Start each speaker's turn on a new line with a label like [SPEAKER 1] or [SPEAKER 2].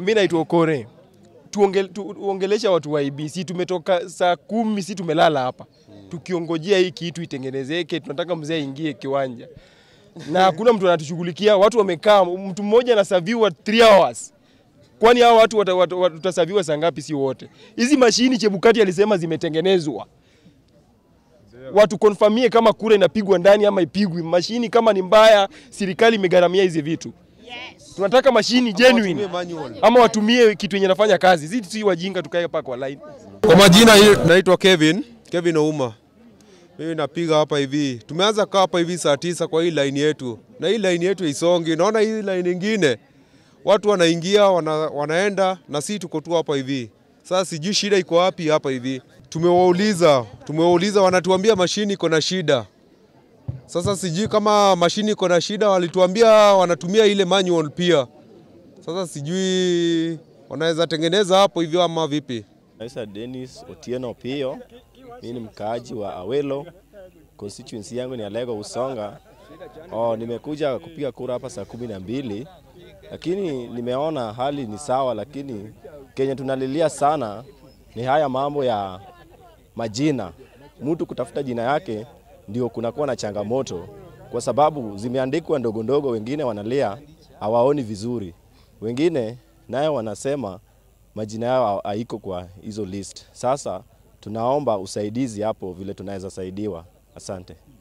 [SPEAKER 1] Mimi naitwa Okore. Tuongel, tuongelesha watu wa IBC. Tumetoka saa kumi, si tumelala hapa tukiongojea hii kitu itengenezeke. Tunataka mzee aingie kiwanja na hakuna mtu anatushughulikia. Watu wamekaa, mtu mmoja anasaviwa 3 hours. Kwani hao watu wata- wata- wata- tutasaviwa saa ngapi? Si wote. Hizi mashini Chebukati alisema zimetengenezwa, watu konfamie kama kura inapigwa ndani ama ipigwi. Mashini kama ni mbaya, serikali imegharamia hizi vitu. Tunataka mashini genuine ama watumie kitu yenye nafanya kazi, si si wajinga tukae hapa kwa line.
[SPEAKER 2] Kwa majina hii naitwa Kevin, Kevin Ouma. Mimi napiga hapa hivi. Tumeanza kaa hapa hivi saa tisa kwa hii line yetu. Na hii line yetu isongi. Naona hii line nyingine watu wanaingia wana, wanaenda na sisi tuko tu hapa hivi. Sasa sijui shida iko wapi hapa hivi. Tumewauliza, tumewauliza wanatuambia mashini iko na shida. Sasa sijui kama mashini iko na shida, walituambia wanatumia ile manual pia. Sasa sijui wanaweza tengeneza hapo hivyo ama vipi?
[SPEAKER 3] Naitwa Dennis Otieno Pio. Mimi ni mkaaji wa Awelo. Constituency yangu ni Alego Usonga. Oh, nimekuja kupiga kura hapa saa kumi na mbili, lakini nimeona hali ni sawa, lakini kenye tunalilia sana ni haya mambo ya majina. Mtu kutafuta jina yake ndio kunakuwa na changamoto, kwa sababu zimeandikwa ndogo ndogo, wengine wanalia hawaoni vizuri, wengine nayo wanasema majina yao haiko kwa hizo list. Sasa tunaomba usaidizi hapo, vile tunaweza saidiwa. Asante.